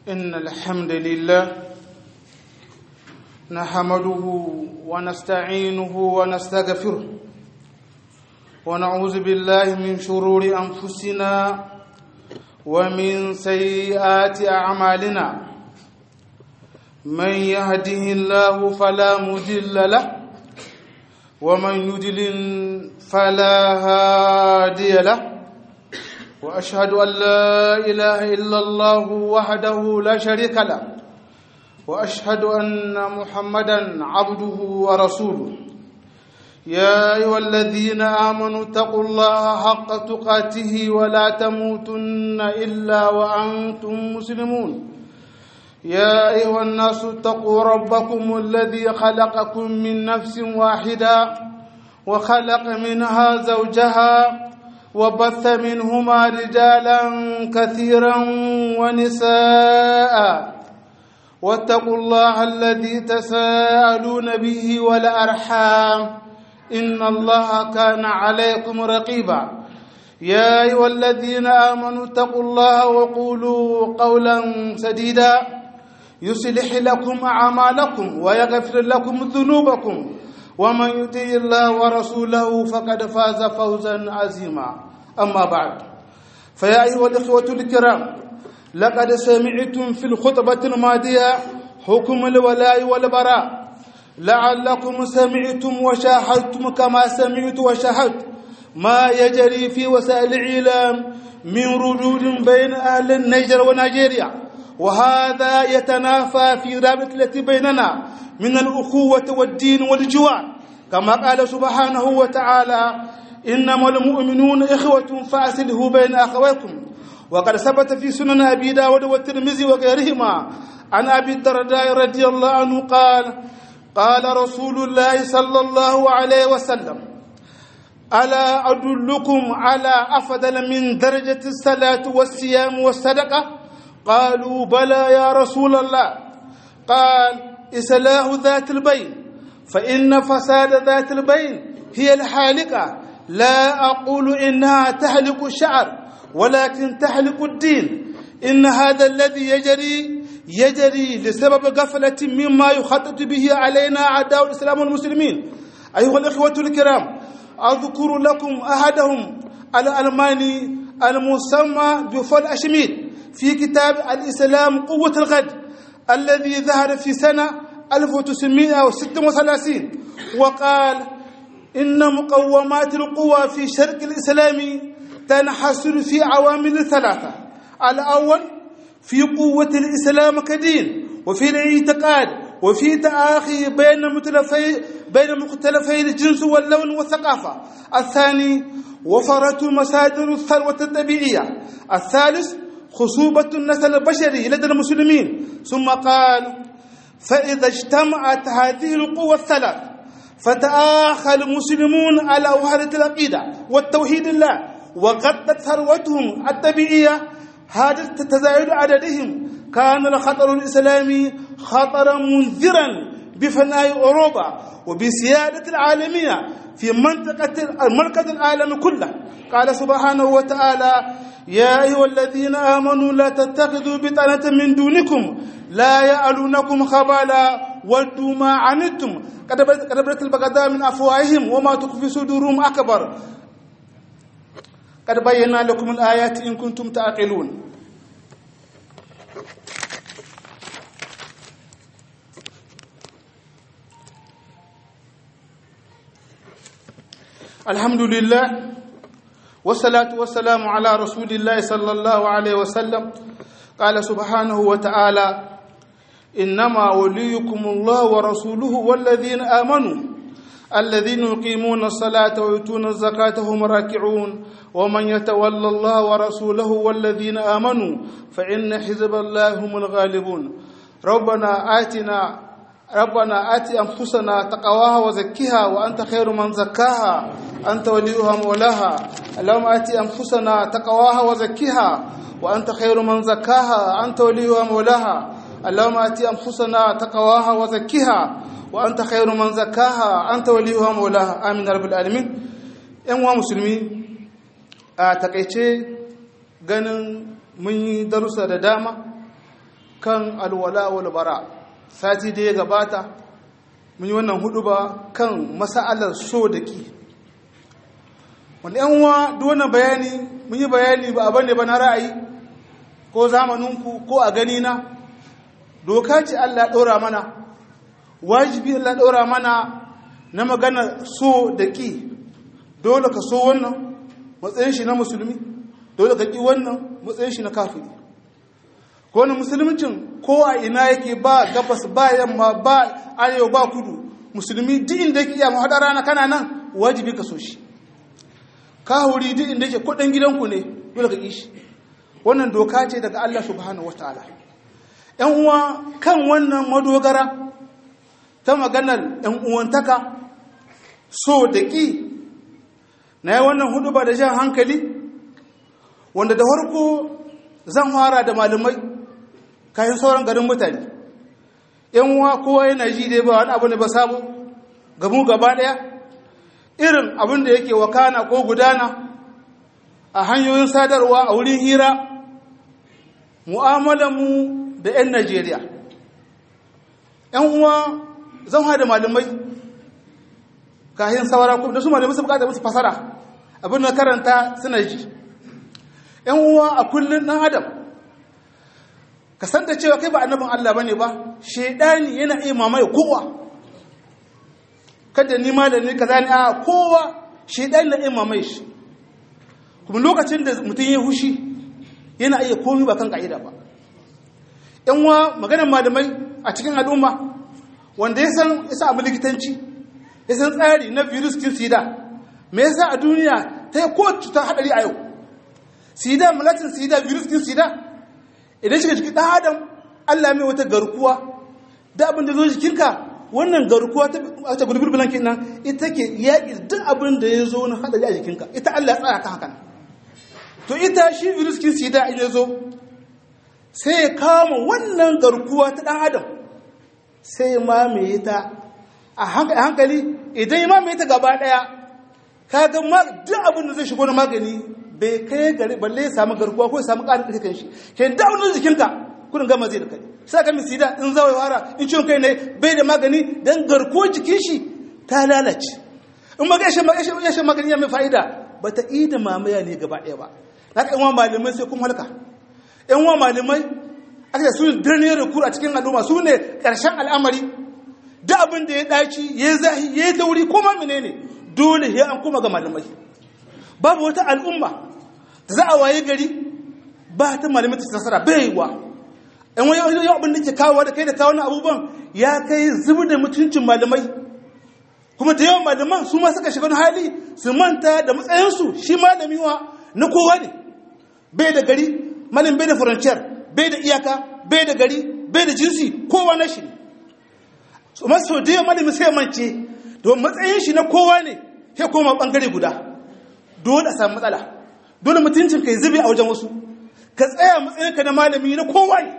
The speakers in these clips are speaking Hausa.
إن الحمد لله نحمده ونستعينه ونستغفره ونعوذ بالله من شرور أنفسنا ومن سيئات أعمالنا من يهده الله فلا مضل له ومن يضلل فلا هادي له واشهد ان لا اله الا الله وحده لا شريك له واشهد ان محمدا عبده ورسوله يا ايها الذين امنوا اتقوا الله حق تقاته ولا تموتن الا وانتم مسلمون يا ايها الناس اتقوا ربكم الذي خلقكم من نفس واحده وخلق منها زوجها وبث منهما رجالا كثيرا ونساء واتقوا الله الذي تساءلون به والارحام ان الله كان عليكم رقيبا يا ايها الذين امنوا اتقوا الله وقولوا قولا سديدا يصلح لكم اعمالكم ويغفر لكم ذنوبكم ومن يطع الله ورسوله فقد فاز فوزا عظيما اما بعد فيا ايها الاخوه الكرام لقد سمعتم في الخطبه الماضيه حكم الولاء والبراء لعلكم سمعتم وشاهدتم كما سمعت وشاهدت ما يجري في وسائل الاعلام من ردود بين اهل النيجر ونيجيريا وهذا يتنافى في رابط التي بيننا من الأخوة والدين والجوار كما قال سبحانه وتعالى إنما المؤمنون إخوة فأسله بين أخويكم وقد ثبت في سنن أبي داود والترمذي وغيرهما عن أبي الدرداء رضي الله عنه قال قال رسول الله صلى الله عليه وسلم ألا أدلكم على أفضل من درجة الصلاة والصيام والصدقة قالوا بلى يا رسول الله قال إصلاح ذات البين فإن فساد ذات البين هي الحالقة لا أقول إنها تحلق الشعر ولكن تحلق الدين إن هذا الذي يجري يجري لسبب غفلة مما يخطط به علينا أعداء الإسلام والمسلمين أيها الإخوة الكرام أذكر لكم أحدهم الألماني المسمى بفول أشميد في كتاب الإسلام قوة الغد الذي ظهر في سنة 1936 وقال إن مقومات القوى في شرق الإسلام تنحصر في عوامل ثلاثة الأول في قوة الإسلام كدين وفي الاعتقاد وفي تآخي بين مختلفي بين مختلفي الجنس واللون والثقافة الثاني وفرة مصادر الثروة الطبيعية الثالث خصوبة النسل البشري لدى المسلمين ثم قال فإذا اجتمعت هذه القوى الثلاث فتآخى المسلمون على وحدة العقيدة والتوحيد الله وغطت ثروتهم الطبيعية هذا تزايد عددهم كان الخطر الإسلامي خطرا منذرا بفناء أوروبا وبسيادة العالمية في منطقة المركز العالمي كله قال سبحانه وتعالى يا أيها الذين آمنوا لا تتخذوا بطانة من دونكم لا يألونكم خبالا ودوا ما عنتم قد بدت البغضاء من أفواههم وما تخفي صدورهم أكبر قد بينا لكم الآيات إن كنتم تعقلون الحمد لله والصلاة والسلام على رسول الله صلى الله عليه وسلم قال سبحانه وتعالى إنما وليكم الله ورسوله والذين آمنوا الذين يقيمون الصلاة ويؤتون الزكاة هم راكعون ومن يتولى الله ورسوله والذين آمنوا فإن حزب الله هم الغالبون ربنا آتنا ربنا آت أنفسنا تقواها وزكها وأنت خير من زكاها أنت وليها مولاها اللهم آت أنفسنا تقواها وزكها وأنت خير من زكاها أنت وليها مولاها اللهم آت أنفسنا تقواها وزكها وأنت خير من زكاها أنت وليها مولاها آمين رب العالمين ‘yan wa musulmi a takaice ganin mun yi darussa da dama kan alwala wal bara sati da ya gabata mun yi wannan hudu ba kan masa'alar so da ki wani yan uwa duk wannan bayani mun yi bayani ba abin da ba na ra'ayi ko zamaninku ko a gani na doka ce Allah ɗora mana wajibi Allah ɗora mana na magana so da ki dole ka so wannan matsayin shi na musulmi dole ka ki wannan matsayin shi na kafiri ko wani musulmincin ko a ina yake ba gabas ba yamma ba arewa ba kudu musulmi duk inda yake iya mahaɗa rana kana nan wajibi ka so shi kahuri duk inda yake kudin gidanku ne dole ka kishi wannan doka ce daga Allah subhanahu wataala yan uwa kan wannan madogara ta maganar yan uwantaka so da ki na yi wannan hudu ba da jan hankali wanda da farko zan fara da malamai kayan sauran garin mutane yan uwa kowa yana ji dai ba wani abu ne ba sabo gamu gaba daya irin abin da yake wakana ko gudana a hanyoyin sadarwa a wurin hira mu'amalanmu da 'yan najeriya 'yan uwa zan haɗa malamai kayan saura da su malamai su bukata musu fasara abin da karanta suna ji 'yan uwa a kullum ɗan adam ka san da cewa kai ba annabin allah ba ne ba shaidani yana iya mamaye kowa kada ni malami kaza ne a kowa shedan na imma mai shi kuma lokacin da mutum ya hushi yana iya komi ba kan ka'ida ba yan wa maganar malamai a cikin al'umma wanda ya san ya sa abu likitanci ya san tsari na virus kin sida me yasa a duniya ta yi ko cuta hadari a yau sida malatin sida virus kin sida idan shiga cikin ɗan adam allah mai wata garkuwa da abin da zo jikinka wannan garkuwa ta gulbir bilankin nan ita ke yaƙi duk abin da ya zo na haɗari a jikinka ita Allah tsaya ka hakan to ita shi virus kin sida in ya zo sai ya kama wannan garkuwa ta ɗan adam sai ya mamaye ta a hankali idan ya mamaye ta gaba ɗaya ka ga duk abin da zai shigo na magani bai kai gari balle ya samu garkuwa ko ya samu ƙarin ƙarfi kan shi ke da abin jikinka kudin gama zai da kai sai ka misida in zawai wara in ciwon kai ne bai da magani don garkuwar jikin shi ta lalace in ma gaishe gaishe magani ya mai fa'ida ba ta yi da mamaya ne gaba ɗaya ba na ka yan malamai sai kuma halka yan wa malamai aka su birnin rukuru a cikin al'umma su ne ƙarshen al'amari da abin da ya ɗaci ya zahi ya yi tauri ko ma menene dole ya an kuma ga malamai babu wata al'umma da za a waye gari ba ta malamai ta nasara bai wa in wani yau abin da ke kawo da kai da kawo na abubuwan ya kai zubi da mutuncin malamai kuma da yawan malaman su ma suka shiga wani hali su manta da matsayinsu shi malami wa na kowa ne bai da gari malam bai da furanciyar bai da iyaka bai da gari bai da jinsi kowa na shi ne su masu da yawan malami sai mance don matsayin shi na kowa ne ya koma bangare guda dole a samu matsala dole mutuncin kai zube a wajen wasu ka tsaya matsayinka na malami na kowa ne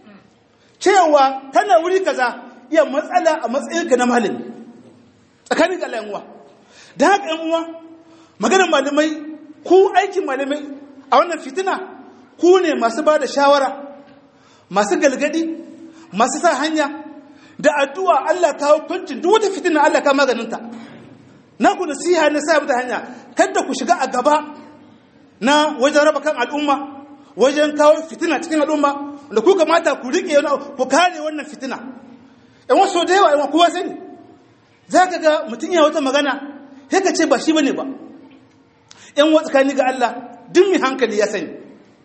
cewa kana wuri kaza iya matsala a matsayinka na malami tsakanin ga uwa da haka yan uwa maganar malamai ku aikin malamai a wannan fitina ku ne masu ba da shawara masu galgadi masu sa hanya da addu'a Allah kawo kwancin duk wata fitina Allah ka maganinta na ku nasiha na sa mata hanya kada ku shiga a gaba na wajen raba kan al'umma wajen kawo fitina cikin al'umma da ku kamata ku riƙe ku kare wannan fitina yan wasu da yawa yan kowa sani za ka ga mutum ya wata magana sai ka ce ba shi bane ba yan wasu tsakani ga Allah duk mai hankali ya sani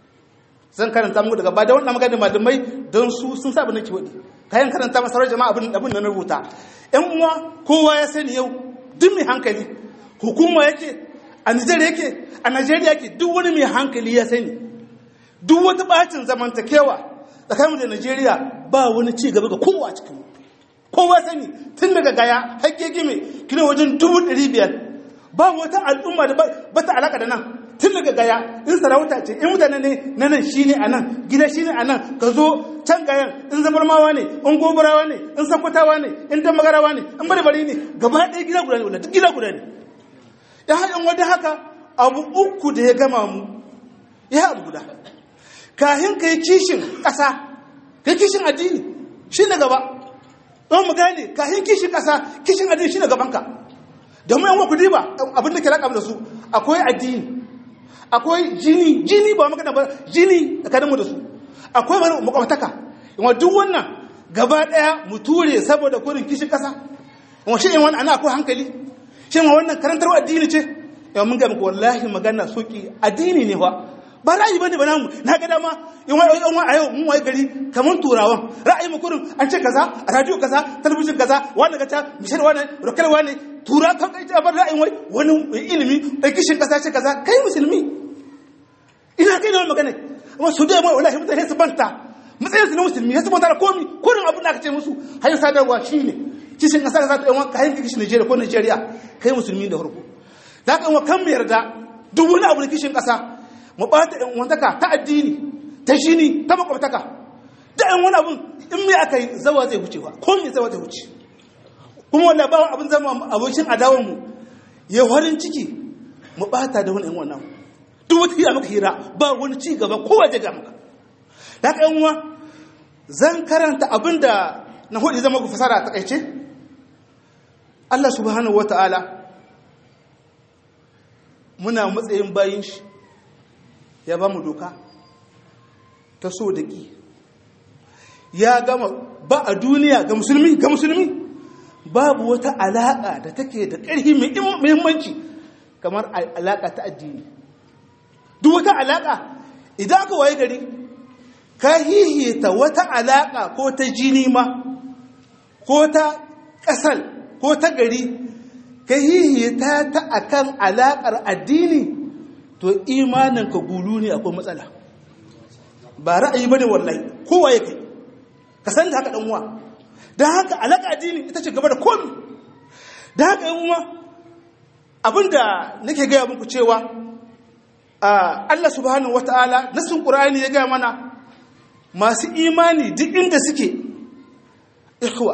zan karanta muku daga ba da wannan magana malamai don su sun sa nake wadi kayan karanta masarar jama'a abin abin da na rubuta yan uwa kowa ya sani yau duk mai hankali hukuma yake a Nijar yake a Najeriya yake duk wani mai hankali ya sani duk wata bacin zamantakewa tsakanin da Najeriya ba wani ci gaba ga kowa cikin kowa sani tun daga gaya hakke gime kilo wajen dubu ɗari biyar ba wata al'umma da ba ta alaka da nan tun daga gaya in sarauta ce in mutane ne na nan shi ne a nan gida shi ne a nan ka zo can gayan in zabarmawa ne in gobarawa ne in sakwatawa ne in damagarawa ne in barbari ne gaba ɗaya gida guda ne wanda duk gida guda ne ya haɗin wadda haka abu uku da ya gama mu ya abu guda kahin ka yi kishin ƙasa kai kishin addini shi ne gaba don mu gane kayan kishin ƙasa kishin addini shi ne gabanka domin yan wakudi ba abin da ke raƙa da su akwai addini akwai jini jini ba magana ba jini tsakaninmu da su akwai makwabtaka yawan duk wannan gaba ɗaya mu ture saboda kurin kishin ƙasa yawan shi yawan ana akwai hankali shi yawan wannan karantarwa addini ce yawan mun gami wallahi magana soki addini ne ba ba ra'ayi bane ba namu na ga dama yawan yawan a yau mun waye gari kamar turawan ra'ayi mu kurin an ce kaza a radio kaza talabijin kaza wani ga ta mishar wani rokar wani tura kan kai ta bar ra'ayin wai wani ilimi da kishin ƙasa ce kaza kai musulmi ina kai da magana amma su da mai wallahi mutane su banta matsayin su na musulmi ya sabota da komi kurin abin da aka ce musu hanyar sadarwa shine kishin kasa kasa ta yan kayan kishin Nigeria ko Nigeria kai musulmi da farko da haka yan kan mu yarda duk wani abu da kishin kasa mu bata yan wantaka ta addini ta shini ta makwabtaka da yan wani abun in me aka yi zawa zai wuce ba ko me zawa zai wuce kuma wallahi ba abin zama abokin adawan mu ya farin ciki mu bata da wani yan wannan duk wata hira maka hira ba wani ci gaba kowa zai ga maka da haka yan uwa zan karanta abin da na hudu zama ku fasara a takaice Allah subhanahu wata'ala muna matsayin bayin shi ya ba mu doka ta so da ƙi ya gama ba a duniya ga musulmi ga musulmi babu wata alaƙa da take da ƙarfi mai muhimmanci kamar alaƙa ta addini duk wata alaƙa idan aka waye gari ka hihita wata alaƙa ko ta jini ma ko ta ƙasal ko ta gari ka hihita ta akan alaƙar addini to imaninka gulu ne akwai matsala ba ra'ayi bane wallahi kowa ya kai ka san da haka dan uwa dan haka alaƙa addini ita ce gaba da komi dan haka yan uwa abinda nake gaya muku cewa Allah subhanahu wataala nasin Qur'ani ya gaya mana masu imani duk inda suke ikhwa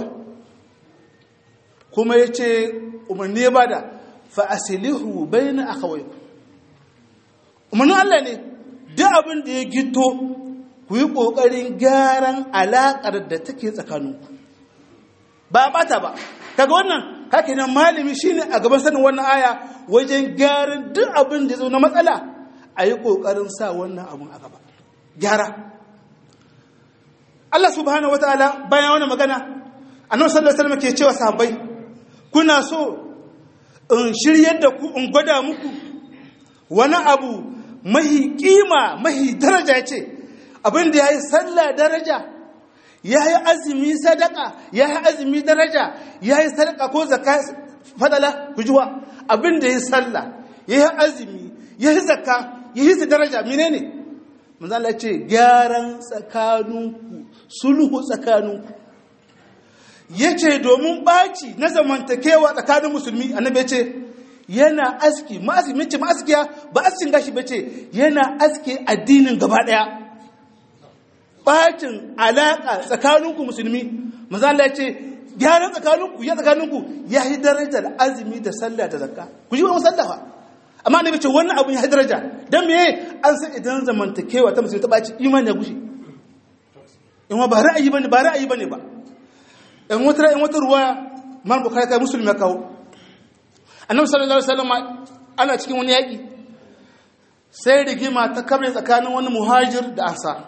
kuma ya ce umarni ya bada fa'asilihu bai na akawai umarnin Allah ne duk abin da ya gito ku yi ƙoƙarin gyaran alaƙar da take tsakaninku ba a ɓata ba kaga wannan haka nan malami shine a gaban sanin wannan aya wajen gyaran duk abin da ya zo na matsala a yi ƙoƙarin sa wannan abin a gaba gyara Allah subhanahu wataala bayan wani magana annabi sallallahu alaihi wasallam ke cewa sahabbai kuna so in shiryar da ku in gwada muku wani abu mahi kima mahi daraja ce abin da yayi sallah daraja yayi azumi sadaka yayi azumi daraja yayi sadaka ko zakka fadala kujuwa abin da yayi sallah yayi azumi yayi zakka yayi daraja menene manzo Allah ce gyaran tsakaninku sulhu tsakaninku yace domin baci na zamantakewa tsakanin musulmi annabi yace yana aski ma'aski mace ma'askiya ba askin gashi bace yana aske addinin gaba daya bacin alaka tsakaninku musulmi manzo Allah yace gyaran tsakaninku ya tsakaninku ya yi darajar azumi da sallah da zakka ku ji wa sallafa amma annabi ce wannan abun ya yi daraja dan me an san idan zamantakewa ta musulmi ta baci imani ya gushe in ba ra'ayi bane ba ra'ayi bane ba in wata in wata ruwa man bukhari kai musulmi ya kawo annabi sallallahu alaihi wasallam ana cikin wani yaki sai rigima ta kabre tsakanin wani muhajir da ansar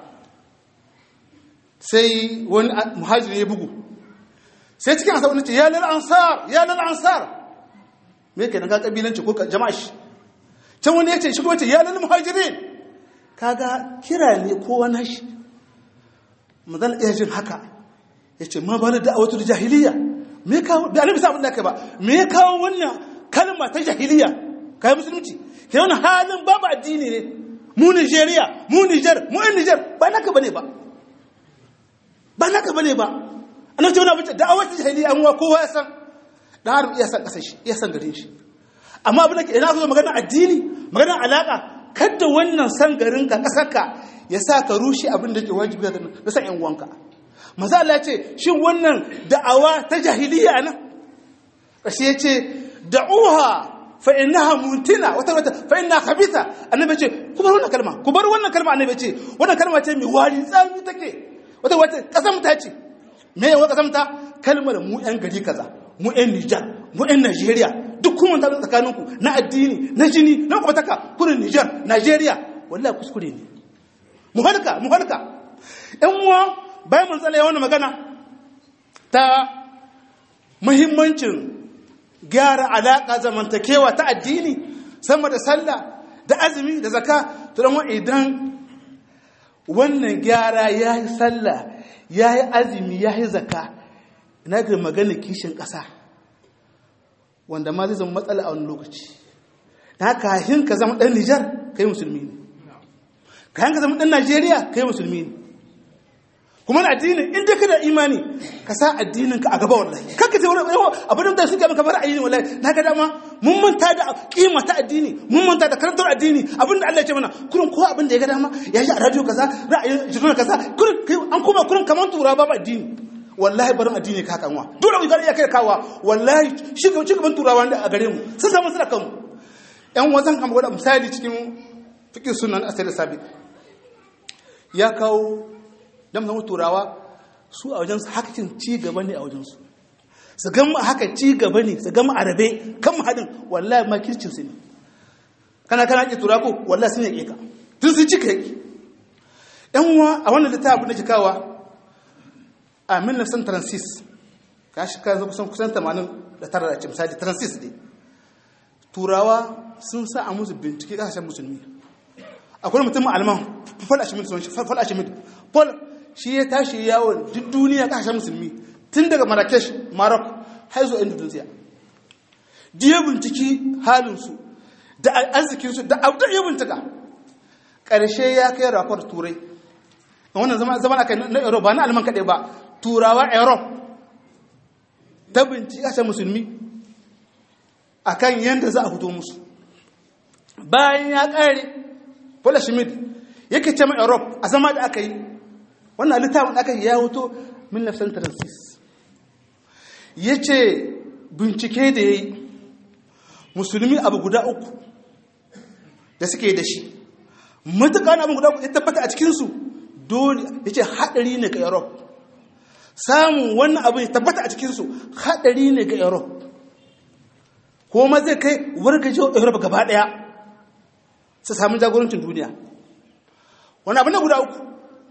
sai wani muhajir ya bugu sai cikin ansar wani ce ya lal ansar ya lal ansar me yake ga kabilanci ko jama'a shi can wani ya ce shi ko ce ya lal muhajirin kaga kira ne ko wani shi mazan iya jin haka ya ce ma bala da awatul jahiliya me kawo da annabi sabon da kai ba me kawo wannan kalma ta jahiliya kai musulunci ke wani halin babu addini ne mu Nigeria mu Niger mu ɗan Niger ba naka bane ba ba naka bane ba annabi ce wani abin da awatul jahiliya an wa kowa ya san dan har iya san kasar shi iya san garin shi amma abin da ke ina zo magana addini magana alaka kada wannan san garin ka kasar ka ya sa ka rushe abin da ke wajibi da san yan uwanka maza Allah ce shin wannan da'awa ta jahiliya nan kashi ya ce da'uha fa innaha muntina wata wata fa innaha khabitha annabi ce ku bar wannan kalma ku bar wannan kalma annabi ce wannan kalma ce mai wari tsami take wata wata kasamta ce me yawa kasamta kalmar mu yan gari kaza mu yan Nijar mu yan Najeriya duk kuma ta tsakaninku na addini na jini na kwabataka kurin Nijar Najeriya wallahi kuskure ne mu halka mu halka ɗan uwa bayan mun tsala wannan magana ta muhimmancin gyara alaƙa zamantakewa ta addini sama da sallah da azumi da zaka to dan idan wannan gyara ya yi sallah ya yi azumi ya yi zaka na ga magana kishin ƙasa wanda ma zai zama matsala a wani lokaci na kahin ka zama ɗan nijar kai musulmi ne kahin ka zama ɗan najeriya kai musulmi ne kuma na addinin in dai kana imani ka sa addinin ka a gaba wallahi kanka ce wani abin da suke maka bar addini wallahi na ga dama mun manta da kima ta addini mun manta da karantar addini abin da Allah ya ce mana kurin ko abin da ya ga dama ya ji a radio kaza ra'ayin jirgin kaza kurin an kuma kurin kaman tura babu addini wallahi barin addini ka kanwa dole mu ga iya kai kawa wallahi shiga gaban turawa da a gare mu sun samu suna kanmu yan wazan kan gwada misali cikin fikin sunan asali sabi ya kawo don zama turawa su a wajensu haka cin ci gaba ne a wajensu su gama haka ci gaba ne su gama arabe kan haɗin wallahi makircin su ne kana kana ƙi tura ko wallahi sun yaƙe ka tun sun cika yaƙi ɗan uwa a wannan littafin da kawa a 1936 ka shi ka kusan kusan 89 da ce misali 36 ne turawa sun sa a musu bincike ƙasashen musulmi akwai mutum alman fal ashimid fal ashimid fal shi ya tashi yawon duk duniya kasashen musulmi tun daga marrakesh maroc har zuwa indonesia diya binciki halinsu da arzikinsu da abu da ya bincika ƙarshe ya kai rakwar turai a wannan zama aka na europe ba na alman kaɗai ba turawa europe ta binciki kasashen musulmi a kan yadda za a fito musu bayan ya ƙare paula schmidt yake ce ma europe a zama da aka yi wannan littafin aka ya hoto 1936 ya ce bincike da ya yi musulmi abu guda uku da suke da shi matuƙa abin guda uku ya tabbata a cikinsu dole ya ce haɗari ne ga europe samun wannan abin ya tabbata a cikinsu haɗari ne ga europe ko ma zai kai wargajewa europe gaba ɗaya su sami jagorancin duniya wani abin da guda uku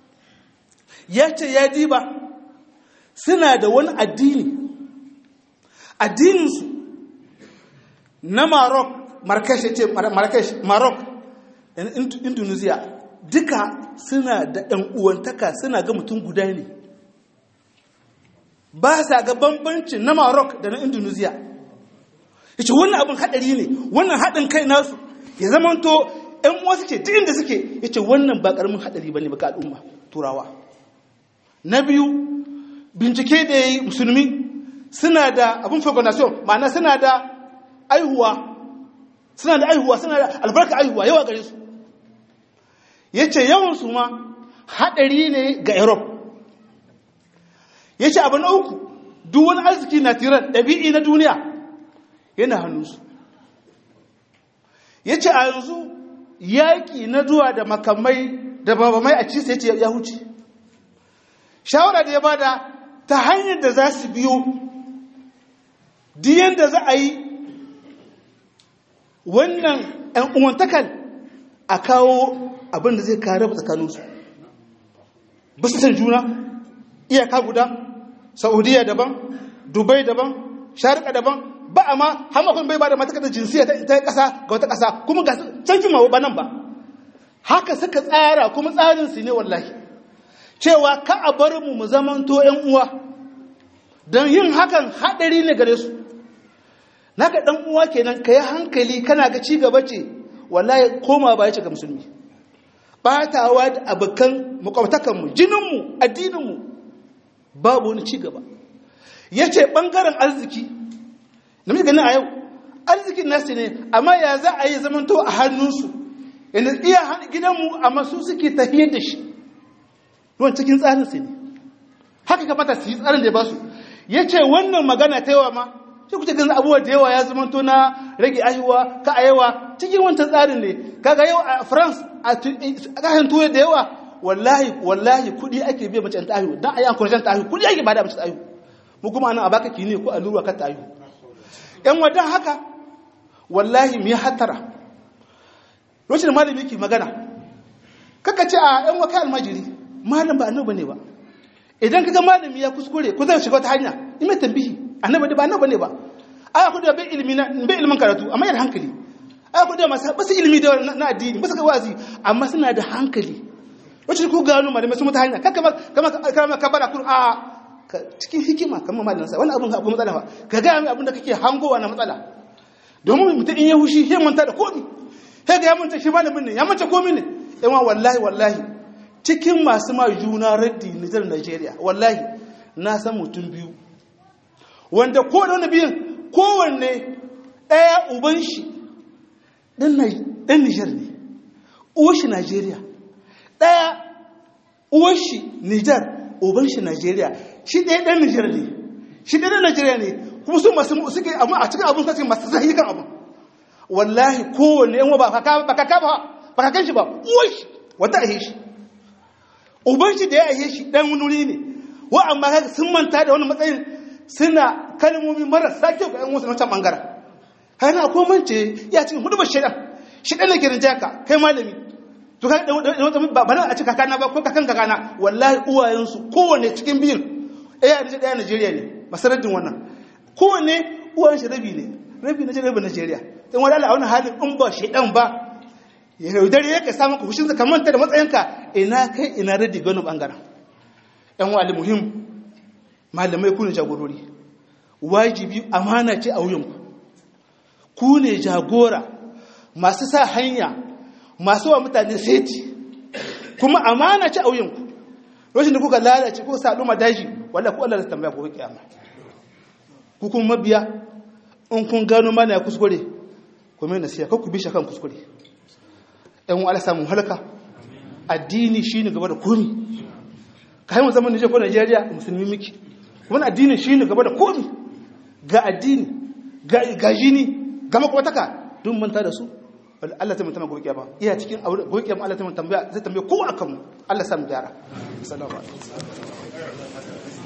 ya ce ya diba suna da wani addini addininsu na Maroc Marrakesh ya ce Marrakesh Maroc Indonesia duka suna da ɗan uwantaka suna ga mutum guda ne ba sa ga bambancin na Maroc da na Indonesia yace wannan abin haɗari ne wannan haɗin kai nasu ya zama to ‘yan wasu ce duk inda suke yace wannan ba ƙaramin haɗari ba ne ba ga al'umma turawa na biyu bincike da ya yi musulmi suna da abin fecundation ma'ana suna da aihuwa suna da aihuwa suna da albarka aihuwa yawa gare su ya ce yawansu ma haɗari ne ga europe ya ce abu na uku duk wani arziki na tiran ɗabi'i na duniya yana hannunsu ya ce a yanzu yaƙi na zuwa da makamai da babamai a cisa ya ce ya huce shawara da ya bada ta hanyar da za su biyo diyan da za a yi wannan ‘yan uwantakal a kawo abin da zai kare tsakaninsu ba su san juna iyaka guda saudiya daban dubai daban sharika daban ba a ma hamakon bai ba da matakar jinsiya ta ƙasa ga wata ƙasa kuma ga canjin ma ba nan ba haka suka tsara kuma tsarinsu ne wallahi cewa ka a bar mu mu zamanto ‘yan uwa don yin hakan haɗari ne gare su naka ɗan uwa kenan ka yi hankali kana ga ci gaba ce wallahi koma ba ya ce ga musulmi ɓatawa da abokan makwabtakanmu jininmu addininmu babu wani ci gaba ya ce ɓangaren arziki na mai ganin a yau arzikin nasu ne amma ya za a yi zamanto a hannunsu yadda iya gidanmu amma su suke tafiyar da shi ruwan cikin tsarinsu ne haka kamata su yi tsarin da ya ba su ya ce wannan magana ta yawa ma sai kuce ganin abubuwa da yawa ya zama to na rage ayyuwa ka a yawa cikin wancan tsarin ne kaga yau a france a kasashen turai da yawa wallahi wallahi kudi ake biya mace ta ayu dan ayi encourage ta ayu kudi ake bada mace ta ayu mu kuma anan a baka kini ko allura ka ta ayu yan wadan haka wallahi mu hatara lokacin malami yake magana kaka ce a yan waka almajiri malam ba annabi ne ba idan kaga malami ya kuskure ko zai shiga wata hanya in mai tambihi annabi ba annabi ne ba aya ku da bai ilimi na bai ilimin karatu amma yana hankali aya ku da masu basu ilimi da na addini basu ga wazi amma suna da hankali wacce ku gano malamai sun mata hanya kaka kama kama kabara kun a cikin hikima kamar malamin sa wannan abun akwai matsala fa ka ga mai abin da kake hangowa na matsala domin mutum in ya hushi sai manta da komi sai ga ya manta shi malamin ne ya manta komi ne yawan wallahi wallahi cikin masu ma juna raddi Nijar Najeriya wallahi na san mutum biyu wanda ko da wani biyun kowanne ɗaya uban shi ɗan Nijar ne uwar shi Najeriya ɗaya uwar shi Nijar uban shi Najeriya shi ɗaya ɗan Nijar ne shi ɗaya ɗan Najeriya ne kuma su masu suke amma a cikin abin kasi masu zahi kan abin wallahi kowanne yan ba ka ba ka ba ba ka kan shi ba uwar shi wata ahe shi uban shi da ya ahe shi ɗan wuri ne wa amma kaga sun manta da wani matsayin suna kalmomi marasa kyau ga 'yan wasu na can ɓangaren har na ko mance ya cikin hudu ba shaidan shi ɗan da ke rinjaya ka kai malami to ka ba ba a ci kakana ba ko kakan kakana wallahi uwayensu kowane cikin biyun ɗaya a ɗaya Najeriya ne masaraddin wannan kowane uwayen shi rabi ne rabi na rabi Najeriya in wani ala a wani halin in ba shaidan ba ya yaudare ya ka samu ka hushin ka manta da matsayinka ina kai ina radi gano ɓangaren yan wali muhim malamai ku ne jagorori wajibi amana ce a wuyanku ku ne jagora masu sa hanya masu wa mutane seti kuma amana ce a wuyanku lokacin da kuka lalace kuka sa al'umma daji wanda ku Allah da tambaya ku kiyama ku kuma mabiya in kun gano mana ya kuskure ku mai nasiya kar ku bi shi kan kuskure ɗan wala samun halaka addini shine gaba da komi kai mu zaman Nijar ko Najeriya musulmi miki wani addini shine gaba da komi ga addini ga jini ga makwataka duk manta da su Allah ta mutama gobe kiyama iya cikin gobe kiyama Allah ta mutama tambaya zai tambaye ko akan mu Allah sa mu gyara assalamu alaikum